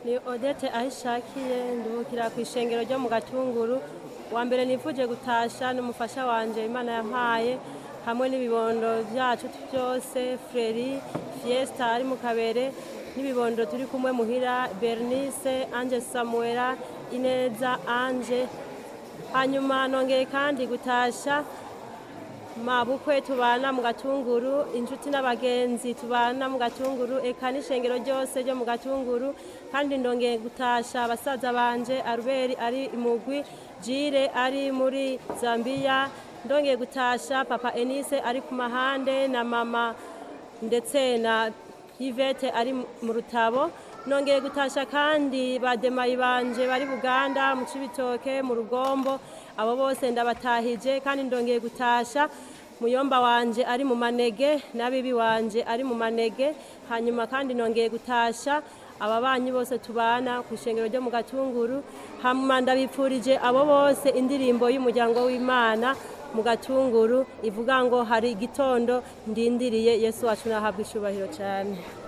ni odete ahishakiye nduhukira ku ishengero ryo mu gatunguru wa mbere nifuje gutasha n'umufasha wanje imana yampaye hamwe n'ibibondo byacu byose freri fiesta ari mu kabere n'ibibondo turi kumwe muhira bernice anje samuela ineza anje hanyuma nongeye kandi gutasha mabukwe tubana mu gatunguru inshuti n'abagenzi tubana mu gatunguru eka n'ishengero ryose ryo mu gatunguru kandi ndongeye gutasha abasaza banje aruberi ari imugwi jire ari muri zambiya ndongeye gutasha papa enise ari ku mahande na mama ndetse na yvette ari mu rutabo nongeye gutasha kandi bademayi banje bari buganda mu cibitoke mu rugombo abo bose ndabatahije kandi ndongeye gutasha muyomba wanje ari mu manege n'abibi wanje ari mu manege hanyuma kandi nongeye gutasha ababanyi bose tubana ku ishengero ryo mu gatunguru hanyuma ndabipfurije abo bose indirimbo y'umuryango w'imana mu gatunguru ivuga ngo hari igitondo ndindiriye yesu wacu nahabwa icubahiro cyane